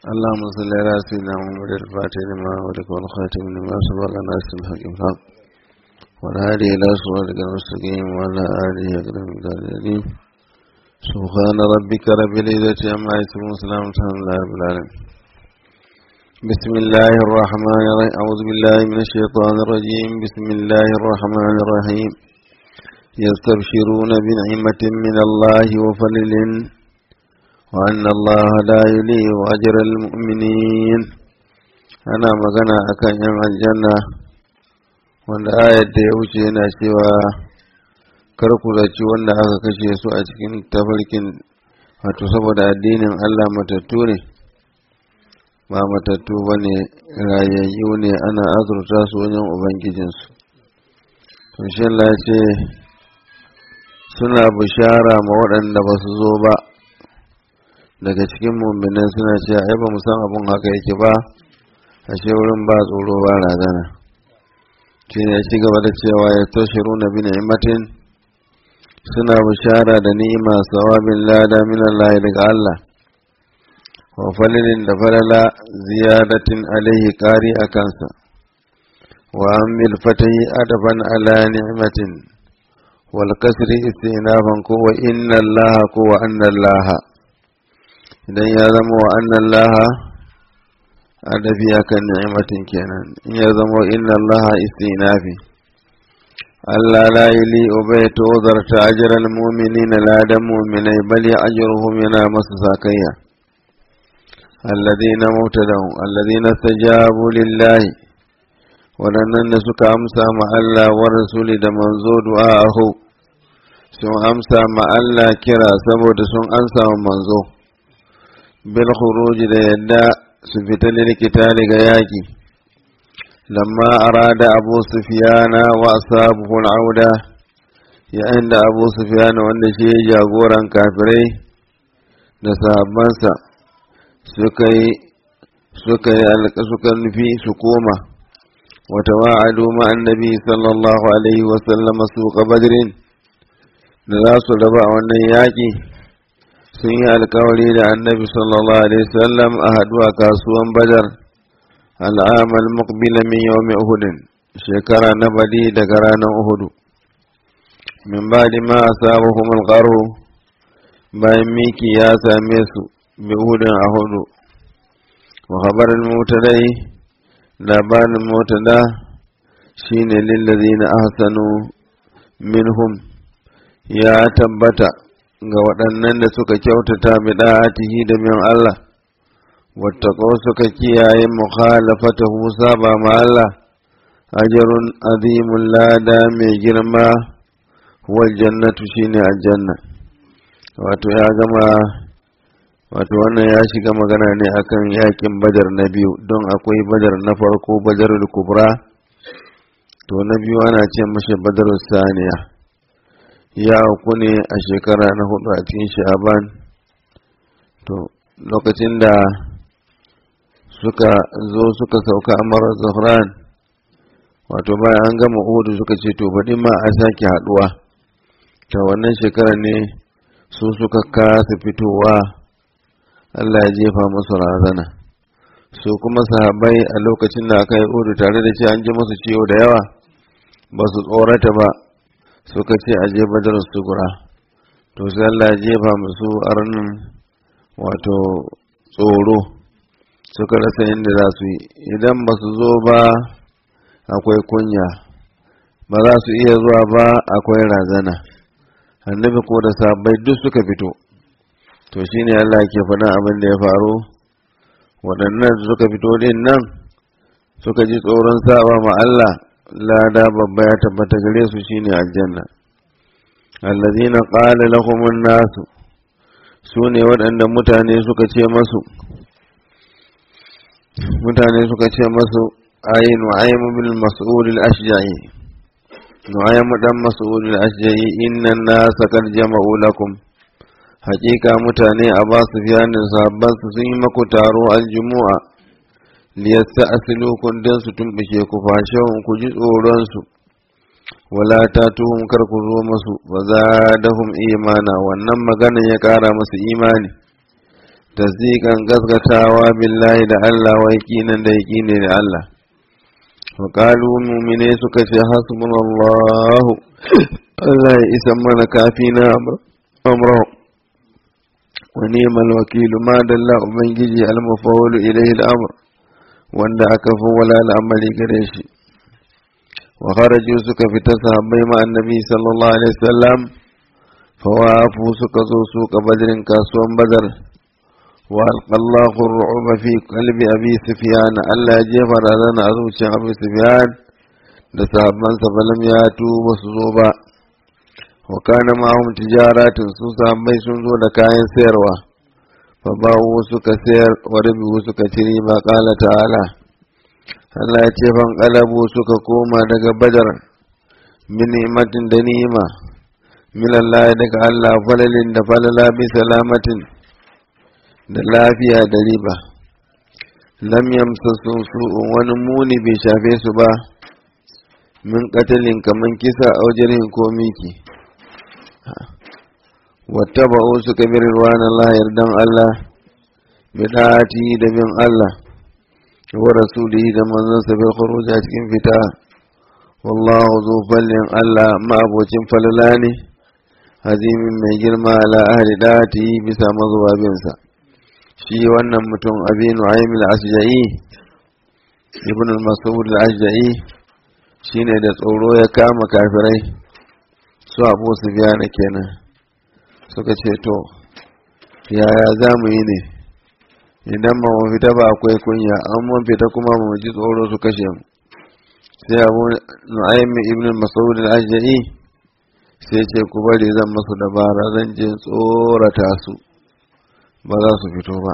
اللهم صل على سيدنا محمد الفاتح لما ولك والخاتم لما سبق الناس الحق الحق والهادي إلى صراطك المستقيم وعلى آله أكرم الكريم سبحان ربك رب العزة عما يصفون وسلام على الله رب العالمين بسم الله الرحمن الرحيم أعوذ بالله من الشيطان الرجيم بسم الله الرحمن الرحيم يستبشرون بنعمة من الله وفضل وأن الله لا يليء أجر المؤمنين أنا مغنى أكن يم الجنة wanda ayar da ya wuce yana cewa kar ku zaci wanda aka kashe su a cikin tafarkin wato saboda addinin Allah matattu ne ba matattu ba ne rayayyu ne ana azurta su wajen ubangijinsu to shi Allah ce suna bishara ma waɗanda ba su zo ba daga cikin mummunan suna cewa ai ba mu san abun haka yake ba ashe wurin ba tsoro ba razana shi ne ci gaba da cewa ya tashiru na bi ni'matin suna bishara da ni'ima sawabin lada min Allah daga Allah wa falilin da falala ziyadatin alaihi kari a kansa wa amil fatahi adaban ala ni'matin wal kasri istinafan ko wa inna Allah ko wa anna Allah idan ya zama wa annan laha adabi akan ni'imatin kenan in ya zama inna allaha istinafi Allah la yili ubay tozarta ajral mu'minina la da mu'minai bali ajruhum yana masu sakayya alladhina mutadahum alladhina stajabu lillahi waɗannan da suka amsa ma Allah wa rasuli da manzo du'a'ahu sun amsa ma Allah kira saboda sun amsa ma manzo bil khuruji da yadda su fita lilkitali ga yaƙi lamma arada abu sufiyana wa ashabuhu auda yayin da abu sufiyana wanda shi jagoran kafirai da sahabbansa suka yi suka yi suka nufi su koma wata wa'adu ma annabi sallallahu alaihi wa sallama su badrin da za su raba a wannan yaƙi sun yi alkawari da annabi sallallahu alaihi wasallam a haduwa kasuwan badar al'amal muqbila min yawmi uhudin shekara na badi daga ranar uhudu min badi ma asabahum alqaru bayan miki ya same su bi uhudin a hudu wa khabar al-mutadai labarin mutada shine lillazina ahsanu minhum ya tabbata ga waɗannan da suka kyautata bida'atihi da min Allah wattaqaw suka kiyaye mukhalafatahu saba ma Allah ajrun azimun lada mai girma wal jannatu shine aljanna wato ya gama wato wannan ya shiga magana ne akan yakin badar na biyu don akwai badar na farko badarul kubra to na biyu ana ce mashi badarul saniya ya auku ne a shekara na hudu a cikin sha'aban to lokacin da suka zo suka sauka amara zahran wato bayan an gama uhudu suka ce to baɗi ma a sake haɗuwa ta wannan shekara ne su suka kasa fitowa Allah ya jefa musu razana su kuma sahabbai a lokacin da aka yi uhudu tare da ce an ji musu ciwo da yawa ba su tsorata ba suka ce a je badar sugura to sai Allah ya jefa musu arnin wato tsoro suka rasa yadda za su yi idan ba su zo ba akwai kunya ba za su iya zuwa ba akwai razana annabi ko da sabai duk suka fito to shine Allah ke faɗin abin da ya faru waɗannan suka fito din nan suka ji tsoron saba ma Allah lada babba ya tabbata gare su shine aljanna allazina qala lahum an-nas sune waɗanda mutane suka ce masu mutane suka ce masu ayi nu'aym bil mas'ul al-ashja'i nu'aym dan mas'ul al-ashja'i inna an-nas qad jama'u lakum haƙiƙa mutane a ba su fiyanin sabban su sun yi maku taro aljumu'a liyasta asilukun don su tumɓuke ku fashahun ku ji tsoronsu wala ta tuhum kar ku zo masu ba za dahum imana wannan maganan ya ƙara masu imani tasdiqan gaskatawa billahi da Allah wa yaqinan da yaqini da Allah wa qalu mu'mine suka ce hasbunallahu Allah ya isa mana kafina amra wa ni'mal wakil ma dalla ubangiji al-mufawwil ilayhi al-amr wanda aka fawwala al'amari gare shi wa kharaju suka fita sahabbai ma annabi sallallahu alaihi wasallam fawafu suka zo su badrin kasuwan badar wa alqallahu ar-ru'ba fi qalbi abi sufyan Allah ya jefa razana a zuciyar abi sufyan da sahabban sa balam ya tuba su zo ba wa kana ma'ahum tijaratun su sahabbai sun zo da kayan sayarwa fa ba'u suka sayar wa rabu suka ci riba qala ta'ala Allah ya ce fan qalabu suka koma daga badar min ni'matin da ni'ima min Allah daga Allah falalin da falala bi salamatin da lafiya da riba lam yamsasu su'un wani muni bai shafe su ba min katalin kaman kisa a wajen ko miki wata ba'u suka bi rirwan Allah yardan Allah bidati da bin Allah wa rasulihi da manzon sa bil khuruj a cikin fita wallahu zu fallin Allah ma abocin falala ne hazimin mai girma ala ahli dati bisa mazubabinsa shi wannan mutum abinu aimil asja'i ibn al-mas'ud al-asja'i shine da tsoro ya kama kafirai su abu su biya na kenan suka ce to yaya za mu yi ne idan ba mu fita ba akwai kunya an mun fita kuma mu ji tsoro su kashe mu sai abu nu'aym ibn mas'ud al-ajai sai ce ku bari zan masu dabara zan je tsorata su ba za su fito ba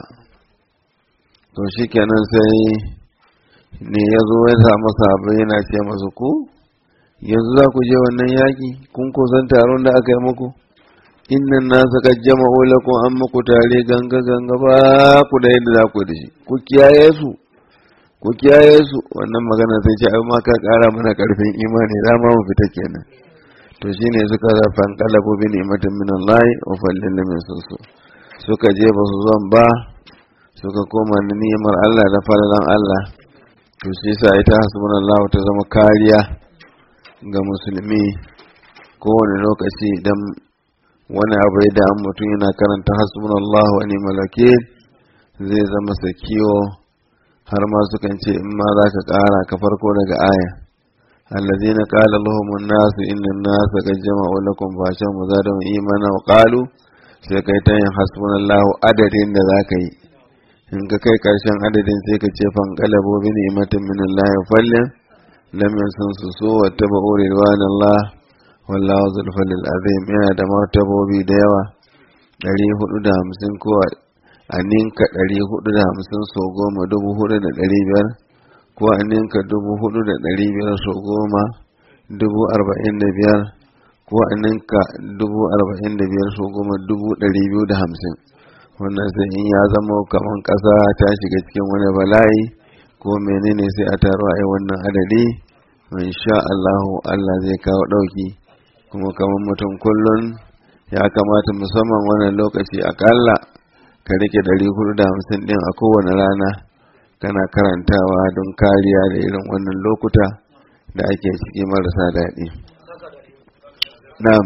to shikenan sai ne ya zo ya samu sahabbai yana ce masu ku yanzu za ku je wannan yaƙi kun kusan taron da aka yi muku innan nasa kad jama'u lakum an muku tare ganga ganga ba ku da yadda za ku da shi ku kiyaye su ku kiyaye su wannan magana sai ce ai ma ka kara mana karfin imani za ma mu fita kenan to shine suka zafan kalabu bi ni'matin min Allah wa fallin min sunsu suka je ba su zon ba suka koma da ni'imar Allah da falalan Allah to shi yasa ita hasbunallahu ta zama kariya ga musulmi kowane lokaci idan wani abu da an mutum yana karanta hasbunallahu wa ni'mal wakil zai zama sakiyo har ma sukan ce in ma za ka kara ka farko daga aya الذين قال لهم الناس إن الناس قد جمعوا لكم فاشهم وزادهم إيمانا وقالوا sai kai ta yin hasbunallahu adadin da za ka yi in ka kai karshen adadin sai ka ce fan qalabo bi ni'matin min Allah fallin lam yansun su so wa tabu ridwanallah wallahu zul fadl azim yana da martabobi da yawa 450 ko a ninka 450 so goma dubu hudu da ɗari biyar ko a ninka dubu hudu da ɗari biyar so goma dubu arba'in da biyar ko a ninka dubu arba'in da biyar so goma dubu ɗari biyu da hamsin wannan sai in ya zama kamar ƙasa ta shiga cikin wani bala'i ko menene sai a taro a yi wannan adadi sha Allahu Allah zai kawo ɗauki kuma kamar mutum kullum ya kamata musamman wannan lokaci akalla ka rike ɗari hudu da hamsin ɗin a kowane rana kana karantawa don kariya da irin wannan lokuta da ake ciki marasa daɗi. Na'am.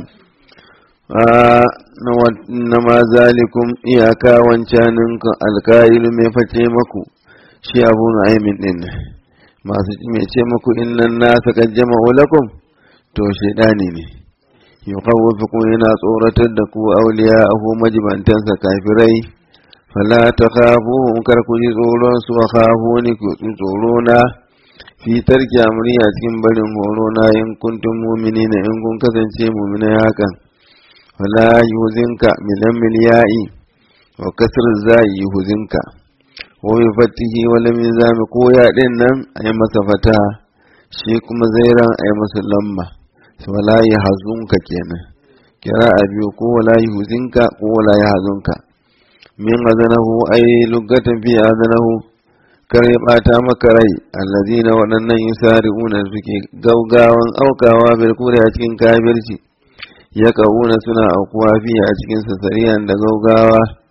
na ma zalikum iyaka wancanin alka'ilu mai face maku shi abu na aimin ɗin masu mai ce maku innan nasa kan jama'u lakum to shaidani ne yuqawwifukum yana tsoratar da ku auliya ahu majibantansa kafirai fala takhafuhum kar ku ji tsoron su wa khafuni ku ji tsoro na fi tarki amri a cikin barin horo na in kuntum mu'minina in kun kasance mu'minai hakan fala yuzinka milan milya'i wa kasr zai yuzinka wa bi fatihi wa lam yuzami ko ya din nan ay masa fata shi kuma zairan ay masa lamma wala yahzunka kenan kira a biyu ko wala yuzinka ko wala yahzunka min azanahu ay lugatan fi azanahu kar ya bata maka rai allazina waɗannan yusari'una suke gaugawan aukawa bil kure a cikin kafirci ya kauna suna aukuwa fi a cikin sasariyan da gaugawa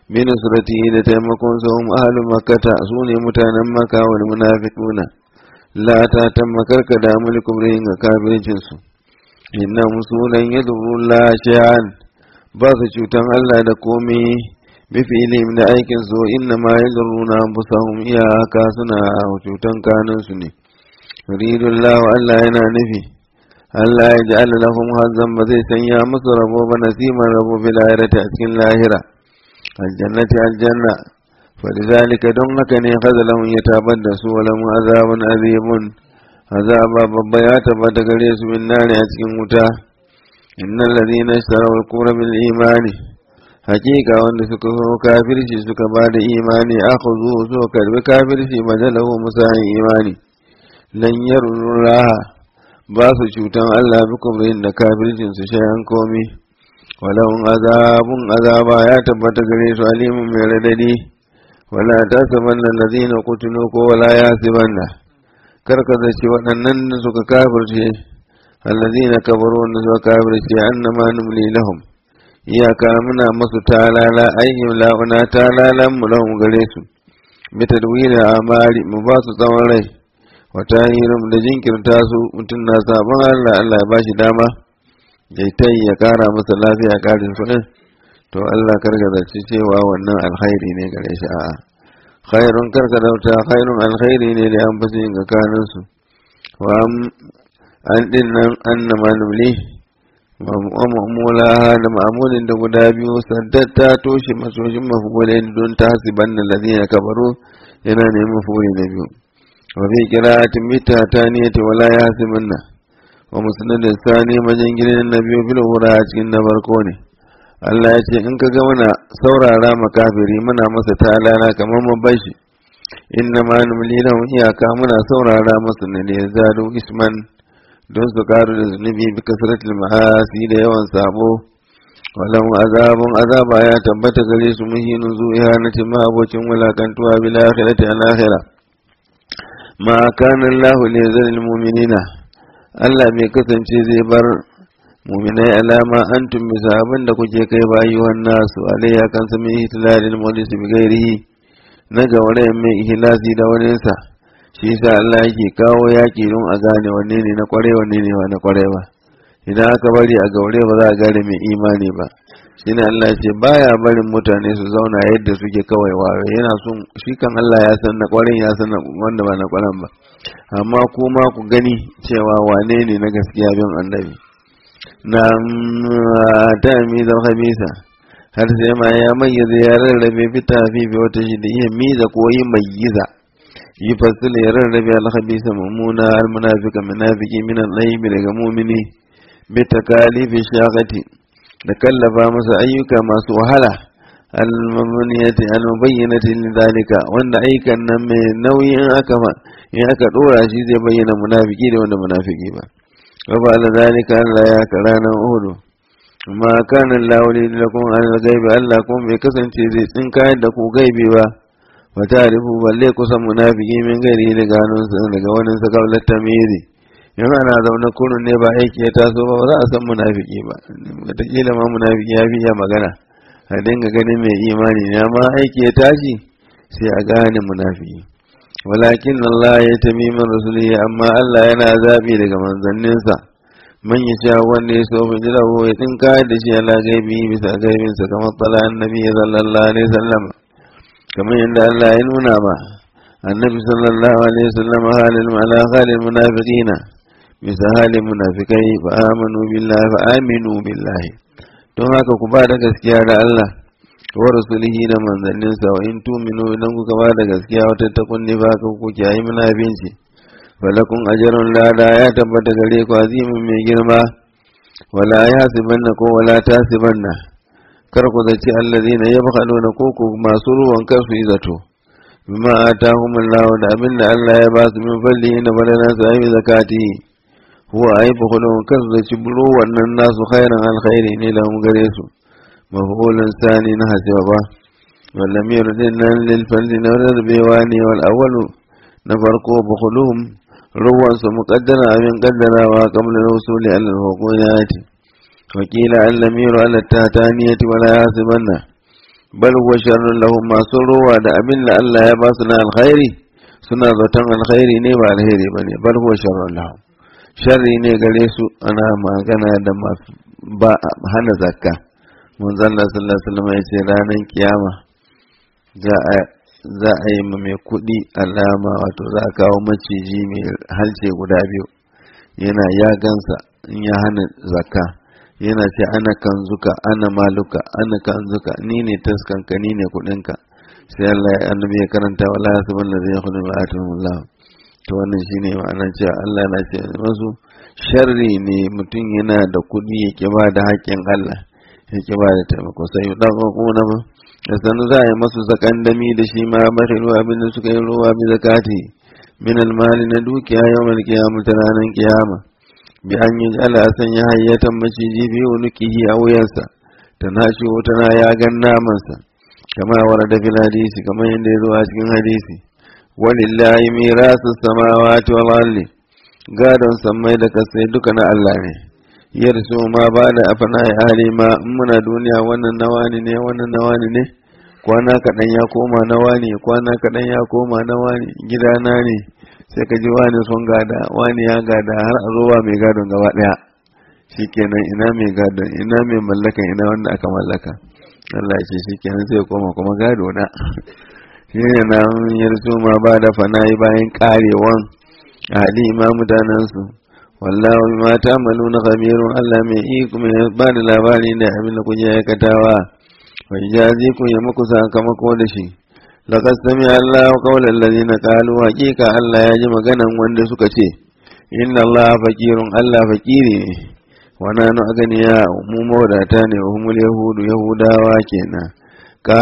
bi nusratihi da taimakon sa hum ahlu makkata su ne mutanen makka wal munafiquna la ta tammakar ka da mulkum rayin ga kafircin su inna musulan yadurru la shay'an ba su cutan Allah da komai bi fi'lihim da aikin su inna ma yadurruna anfusahum iyaka suna cutan kanun su ne yuridullahu Allah yana nufi Allah ya ja'ala lahum hazzan ba zai sanya musu rabo ba nasiman rabo bil akhirati a cikin lahira aljannati aljanna فلذلك don haka ne khazalahum ya tabar da su wala mu azabun azimun azaba babba ya tabbata gare su min nari a cikin wuta innal ladina ishtaraw al-kufra bil imani hakika wanda suka so kafirci suka ba da imani akhudhu so karbi kafirci majalahu musayin imani lan yaruraha ba su cutan Allah bi kubrin da kafircin su shayan komi walahum azabun azaba ya tabbata gare su alimun mai radadi wala ta saban nan lazina kutulu ko wala ya siban da karka zaci waɗannan da suka kafirce allazina kabaru wanda suka kafirce annama numli lahum iyaka muna masu talala ayyim la'una talalan mu lahum gare su bi tadwila amali mu ba su tsawon rai wa tahirum da jinkirta su mutum na sabon Allah Allah ya bashi dama ya ya kara masa lafiya karin su to Allah karka zaci cewa wannan alkhairi ne gare shi a'a khairun karka dauta khairun alkhairi ne da an fi yin gakanin su wa an din nan annama numli ma'amula da ma'amulin da guda biyu saddar ta toshe masoshin mafulin don ta hasiban da lazina kabaru yana neman mafuli na biyu wa fi qira'atin mita taniyati wala yahsibanna wa musnadin sani majin gidan na biyu bil a cikin na farko ne Allah ya ce in ka ga mana saurara makafiri muna masa talala kamar mu bashi inna ma numli lahum iyaka muna saurara masa ne da zadu isman don su karu da zunubi bi kasratil ma'asi da yawan sabo walau azabun azaba ya tabbata gare su muhinin zu ihanati ma abocin wulakantuwa bil akhirati al akhirah ma kana Allah li yazil mu'minina Allah bai kasance zai bar muminai alama antum bisa abin da kuke kai bayi nasu alayya kan sami ihtilalil mulis bi gairihi na gaurayen mai ihlasi da waninsa shi yasa Allah yake kawo yaki don a gane wanne ne na kware wanne ne na kware ba idan aka bari a gaure ba za a gane mai imani ba shine Allah ce baya barin mutane su zauna yadda suke kawai wawe yana son shi kan Allah ya san na kwaren ya san wanda ba na kwaren ba amma kuma ku gani cewa wane ne na gaskiya bin annabi na ta miza khamisa har sai ma ya mayyaza ya rarrabe fita fi wata shi da iya miza ko yi mayyiza yi fasila ya rarrabe al-khabisa mummuna al-munafiqa munafiki min al-layb daga mu'mini bi takalifi shaqati da kallafa masa ayyuka masu wahala al-mamuniyati al-mubayyinati lidhalika wanda ayyukan nan mai nauyin aka in aka dora shi zai bayyana munafiki da wanda munafiki ba وفعل ذلك ألا ياك رانا أهدو ما كان الله لكم عن الغيب ألا كم بكسن تيزي إن كان دكو غيبي با وتعرفوا بل كسن منافقين من غيره لقانون سنقوان قبل التمييز yan ana zaune kurun ne ba aiki ya taso ba za a san munafiki ba wataƙila ma munafiki ya fi iya magana a dinga ganin mai imani ne amma aiki ya tashi sai a gane munafiki walakin Allah ya tami min rasulihi amma Allah yana zabi daga manzanninsa man ya sha wanda ya so bin jirawo ya tinka da shi ala gaibi bisa gaibinsa kamar tsala annabi sallallahu alaihi wasallam kamar yadda Allah ya nuna ba annabi sallallahu alaihi wasallam halin ala halin munafiqina bisa halin munafikai fa amanu billahi fa aminu billahi don haka ku ba da gaskiya da Allah wa rasulihi da manzanninsa wa in tuminu idan kuka ba da gaskiya wata takun ne ba ka ku kiyayi munafinci falakun ajarun lada ya tabbata gare ku azimin mai girma wala ya sibanna ko wala ta sibanna kar ku zaci allazina yabkhaluna ko ku masu ruwan kansu yi zato bima atahumullahu da abin da Allah ya ba su min falli na balana su ayi zakati huwa ayi bukhulun kansu zaci buru wannan nasu khairan alkhairi ne lahum gare su مفعول ثاني نهج با ولم يرد للفرد نرد بيواني والأول نفرق بخلوهم روان مقدرة من قدرة وقبل الوصول على الحقوقات وقيل أن لم ير على التهتانية ولا يحسبن bal huwa sharrun lahum masu ruwa da abin da Allah ya ba su na alkhairi suna zaton alkhairi ne ba alheri bane bal huwa sharrun lahum sharri ne gare su ana magana da masu ba hana zakka mun zalla sallallahu alaihi wasallam ya ce ranar kiyama za a za a yi mai kuɗi alama wato za a kawo maciji mai halce guda biyu yana ya gansa in ya hana zakka yana ce ana kanzuka ana maluka ana kanzuka ni ne taskanka ni ne kuɗinka sai Allah ya annabi ya karanta wala yasbun ladhi yakhunu ma Allah to wannan shine ma'anar cewa Allah na ce masu sharri ne mutum yana da kuɗi ya ƙi ba da haƙƙin Allah ya ƙi ba da taimako sai dan kuna ma da sanu za a yi masu zakandami da shi ma bakhilu abin da suka yi ruwa bi zakati min almali na dukiya yawmal qiyamah ta ranar kiyama bi an yi ala sanya hayyatan maciji bi unukihi a wuyansa ta nashi tana ya gan namansa kama warada fil hadisi kamar yadda ya zo a cikin hadisi walillahi mirasu samawati wal ardi gadon sammai da kasai duka na Allah ne yarsu ma ba da afana ya hali ma in muna duniya wannan nawani ne wannan nawani ne kwana kaɗan ya koma nawani kwana kaɗan ya koma nawani gidana ne sai ka ji wani sun gada wani ya gada har a zuwa mai gadon gaba ɗaya shikenan ina mai gadon ina mai mallaka ina wanda aka mallaka Allah ce shikenan sai koma kuma gado na shine na yarsu ma ba da fana'i bayan karewan hali ma mutanensu wallahu bima ta'maluna khabirun Allah mai iko mai ba da labari da abin da kuke aikatawa wa ijazi ku ya muku sakamako da shi laqad sami Allah qawla alladhina qalu haqiqa Allah ya ji maganan wanda suka ce inna Allah faqirun Allah faqiri ne wa nanu aganiya mu mawadata ne wa humul yahudu yahudawa kenan ka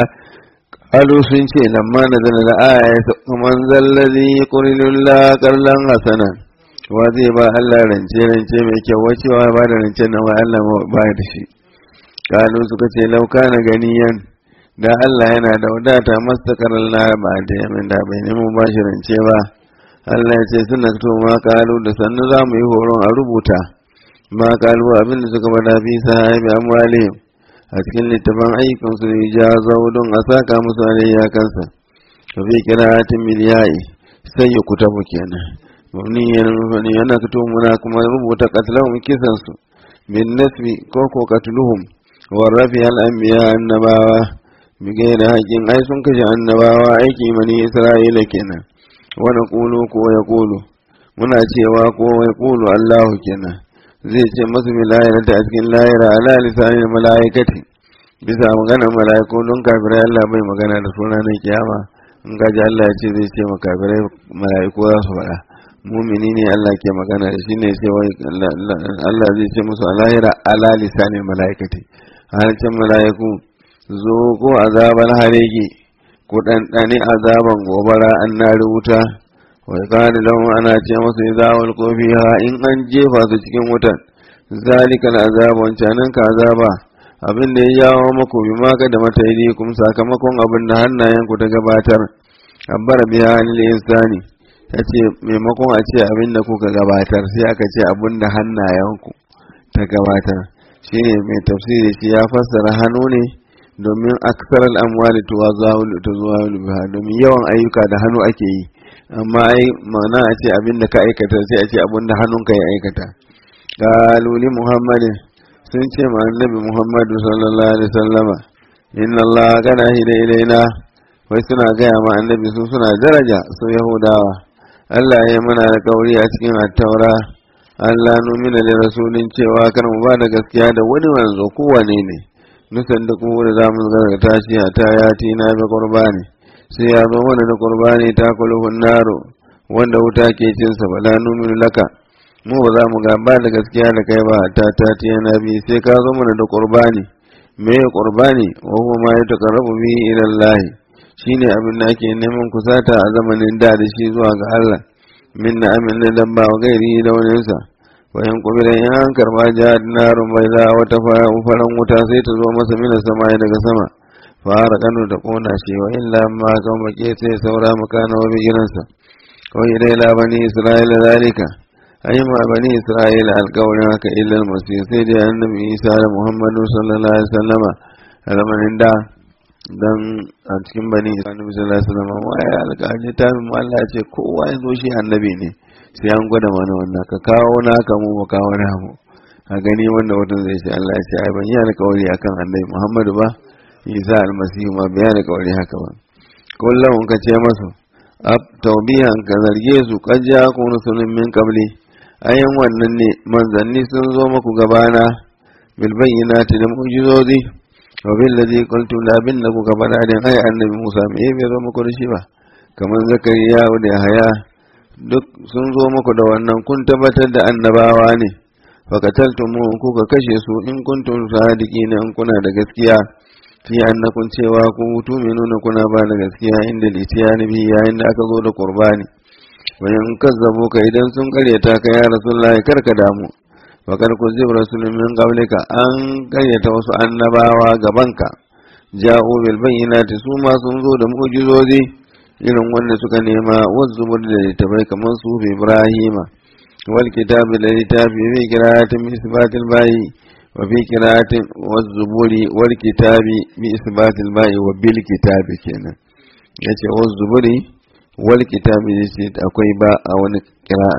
qalu sun ce lamma nazala da aya man zallazi yuqrilullah qarlan hasanan wa zai ba Allah rance rance mai kyau wacewa ba da rance na Allah ba da shi kalu suka ce lauka na ganiyan da Allah yana da wadata mastakar Allah ba da yamin da bai nemo ba shi rance ba Allah ya ce suna to ma kalu da sannu za mu yi horon a rubuta ma kalu abin da suka bada fi sahibi amwalihim a cikin littafin ayyukan su ja don a saka musu alayya kansa ka fi kira'atin miliyayi sai ya kutabu kenan mabniyan mafani yana fito muna kuma rubuta qatlahum kisan su bin nasbi ko ko qatluhum wa rafi al anbiya annabawa bi gairi haƙin ai sun kashe annabawa aiki mani isra'ila kenan wa naqulu ko ya qulu muna cewa ko ya qulu allah kenan zai ce masu milayar ta a cikin layira ala lisanin malaikati bisa maganar malaiku don kafirai allah bai magana da sunanin kiyama in gaji allah ya ce zai ce makafirai malaiku za su faɗa mumini ne Allah ke magana da shi ne ce wai Allah zai ce musu alahira ala lisanin mala'ikati hancin mala'iku zo ko azabar harege ko ɗanɗani azaban gobara an na rubuta wai kani lahun ana ce musu izawar kofi ha in an jefa su cikin wutan zalika azaba wancanin ka azaba abin da ya jawo maku bi maka da mata kuma sakamakon abin da hannayen ku ta gabatar abbar biya halil insani ta ce maimakon a ce abin da kuka gabatar sai aka ce abin da hannayenku ta gabatar shi ne mai tafsiri shi ya fassara hannu ne domin aksar al'amwali tuwa zuwa biha domin yawan ayyuka da hannu ake yi amma ai mana a ce abin da ka aikata sai a ce abin da hannunka ya aikata galuli muhammadin sun ce ma annabi muhammadu sallallahu alaihi sallama inna allah kana hida ilaina wai suna gaya ma annabi su suna daraja su yahudawa Allah ya mana da kauri a cikin attaura Allah numina da rasulun cewa kan mu ba da gaskiya da wani wanzo kowane ne nusan da kuma da zamu gargata shi a ta yati na bi qurbani sai ya zo mana da qurbani ta kulhun naro wanda wuta ke cin sa bala numinu laka mu ba za mu ga ba da gaskiya da kai ba ta ta ti na bi sai ka zo mana da qurbani me qurbani wa huwa ma yataqarrabu bi ila Allah shine abin da ake neman kusata a zamanin da da shi zuwa ga Allah min na amin da dabba wa gairi da waninsa wayan kubiran yan an karba jihar narun bai za wata faran wuta sai ta zo masa mina sama daga sama fara kano da kona shi wa illa ma kan bake sai saura makana wa bigiransa kawai idai la bani isra'ila zalika ai ma bani isra'ila alkawarin haka illal masih sai dai annabi isa da muhammadu sallallahu alaihi wasallama a zamanin da dan a cikin bani annabi sallallahu alaihi wasallam wa ya alƙaji ta mu Allah ya ce kowa ya zo shi annabi ne sai an gwada mana wannan ka kawo naka mu mu kawo namu a gani wanda wata zai ce Allah ya ce ai ban yi alƙawari akan annabi Muhammadu ba Isa almasihu ma bai alƙawari haka ba kullum ka ce masu ab tawbihan ka zarge su qad ja'akum rusulun min qabli ayan wannan ne manzanni sun zo muku gabana bil bayyinati da mu'jizozi wa bil ladhi qultum la bin naku gabana din ai annabi Musa me bai zo muku da shi ba kamar zakariya da haya duk sun zo muku da wannan kun tabbatar da annabawa ne fakataltumu kuka kashe su in kuntum sadiqina in kuna da gaskiya fi annakun cewa ku tu'minuna kuna ba da gaskiya inda litiyani bi yayin da aka zo da qurbani wayan kazzabu ka idan sun karyata ka ya rasulullahi karka damu fakar ku zib rasulun min qablika an karyata wasu annabawa gabanka ja'u bil bayyinati su ma sun zo da mu'jizozi irin wanda suka nema wazzubur da littafai kamar su ibrahima wal kitabi da littafi fi qira'atin bi isbatil bayi wa fi qira'atin wazzuburi wal kitabi bi isbatil bayi wa bil kitabi kenan yace wazzuburi wal kitabi yace akwai ba a wani qira'a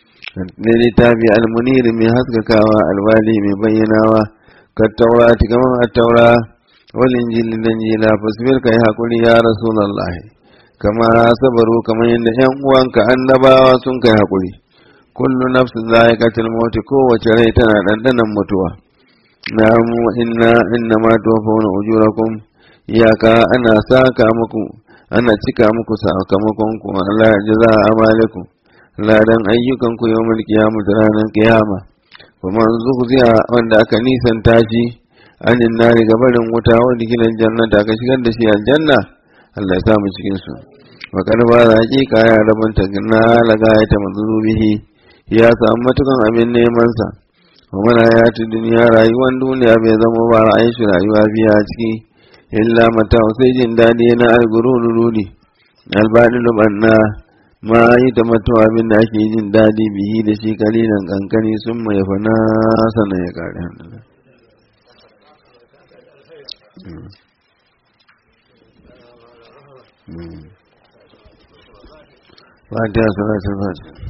ne littafi almunir mai haskakawa alwali mai bayyanawa ka taurati kamar a taura wal injili da injila fasbir kai hakuri ya rasulullahi kama sabaru kamar yadda yan uwanka annabawa sun kai hakuri kullu nafsin za'iqatul maut kowace rai tana dandanan mutuwa na'am wa inna inna ma tuwaffawna ujurakum iyaka ana saka muku ana cika muku sakamakon ku Allah ya jaza amalikum ladan ayyukan ku yawmul qiyamah ranar qiyama kuma zuhziya wanda aka nisanta shi anin nari gabarin wuta wanda gidan jannata aka shigar da shi aljanna Allah ya sa mu cikin su wa karba da hakika ya rabanta na laga ya ta mazurubihi ya samu matukan abin neman sa wa mana ya ta duniya rayuwar duniya bai zama ba ra'ayin shi rayuwa biya ciki illa mata sai jin daɗi na algurururi albani lubanna ma yi ta matuwa abin da ake jin daɗi bihi da shi kalilan kankani sun mai fana sannan ya kare hannu فاتحة صلاة الفاتحة